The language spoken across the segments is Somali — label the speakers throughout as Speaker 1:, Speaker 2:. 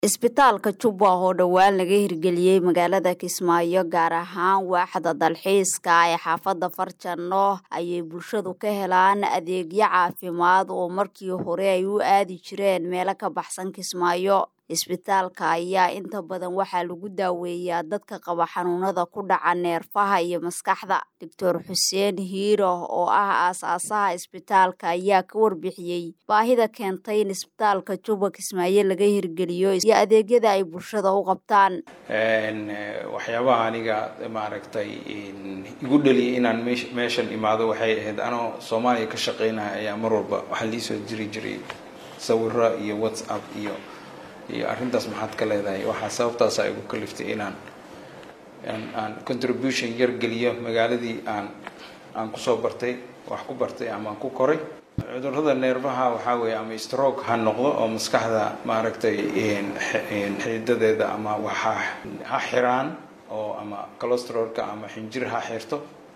Speaker 1: isbitaalka jubba oo dhowaan laga hirgeliyey magaalada kismaayo gaar ahaan waaxda dalxiiska ee xaafadda farjano ayay bulshadu ka helaan adeegyo caafimaad oo markii hore ay u aadi jireen meelo ka baxsan kismaayo isbitaalka ayaa inta badan waxaa lagu daaweeyaa dadka qaba xanuunada ku dhaca neerfaha iyo maskaxda doctor xuseen hiiro oo ah aasaasaha isbitaalka ayaa ka warbixiyey baahida keentay in isbitaalka jubba kismaayo laga hirgeliyo iyo adeegyada ay bulshada u qabtaan
Speaker 2: waxyaabaha aniga maaragtay igu dhaliyay inaan meeshan imaado waxay ahayd anoo soomaaliya ka shaqeynaya ayaa mar walba waxaa liisoo jiri jiray sawiro iyo whatsapp iyo iyo arrintaas maxaad ka leedahay waxaa sababtaasa igu kaliftay inaan aan contribution yar geliyo magaaladii aan aan kusoo bartay wax ku bartay ama aan ku koray cudurrada neerfaha waxaa weeye ama stroke ha noqdo oo maskaxda maaragtay xididadeeda ama waxa ha xiraan oo ama colostrolka ama xinjir ha xirto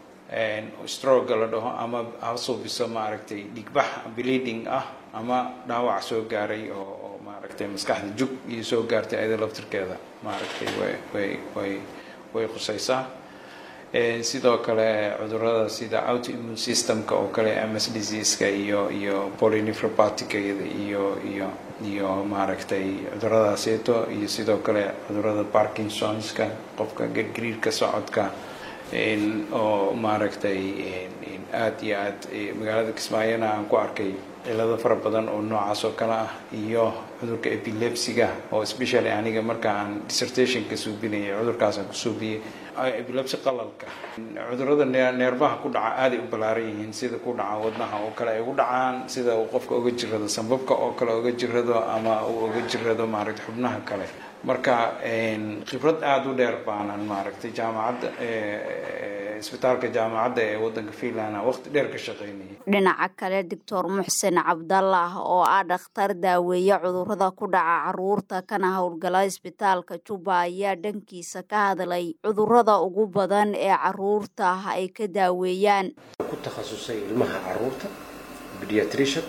Speaker 2: stroga la dhaho ama ha suubiso maaragtay dhigbax bleeding ah ama dhaawac soo gaaray oo maaragtay maskaxda jug iyo soo gaartay ayada laftirkeeda maaragtay way way way way khusaysaa sidoo kale cudurada sida autoimmune systemka oo kale ms diseaseka iyo iyo polynefropatica iyo iyo iyo maaragtay cuduradaasieto iyo sidoo kale cudurada parkinsonska qofka gargariirka socodka oo maaragtay aada iyo aad magaalada kismaayona aan ku arkay cilado fara badan oo noocaas oo kale ah iyo cudurka epilepsiga oo especially aniga marka aan dissertationka suubinayay cudurkaasaan ku suubiyey epilepsi qalalka cudurada neerbaha ku dhaca aaday u ballaaran yihiin sida ku dhaca wadnaha oo kale ay ugu dhacaan sida uu qofka uga jirado sambabka oo kale uga jirado ama uu uga jirado maaragtay xubnaha kale marka khibrad aada u dheer baanan maaragtay jaamacadda isbitaalka jaamacadda ee waddanka finland waqti dheer ka shaqeynayay
Speaker 1: dhinaca kale doctor muxsen cabdallah oo ah dhakhtar daaweeye cudurrada ku dhaca caruurta kana howlgala isbitaalka jubba ayaa dhankiisa ka hadlay cudurrada ugu badan ee caruurta ay ka daaweeyaan
Speaker 3: ku takhasusay ilmaha caruurta pediatrician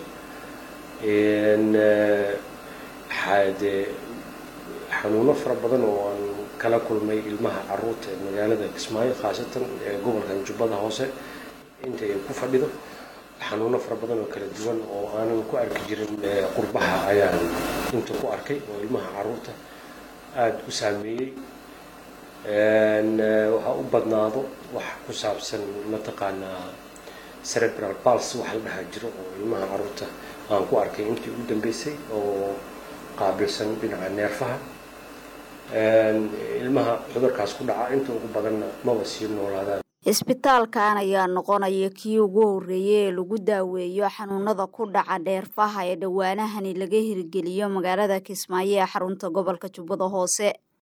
Speaker 3: xade xanuuno fara badan oo aan kala kulmay ilmaha caruurta ee magaalada kismaayo khaasatan ee gobolkan jubbada hoose inta ay ku fadhido xanuuno fara badan oo kala duwan oo aanan ku arki jirin qurbaha ayaan inta ku arkay oo ilmaha caruurta aada u saameeyey waxaa u badnaado wax ku saabsan mataqaanaa cerebral pulse waxa la dhahaa jiro oo ilmaha caruurta aan ku arkay intii ugu dambeysay oo qaabilsan dhinaca neerfaha ilmaha cudurkaas ku dhaca inta ugu badanna maba sii noolaadaan
Speaker 1: isbitaalkan ayaa noqonaya kii ugu horreeyey ee lagu daaweeyo xanuunada ku dhaca dheerfaha ee dhowaanahani laga hirgeliyo magaalada kismaayo ee xarunta gobolka jubbada hoose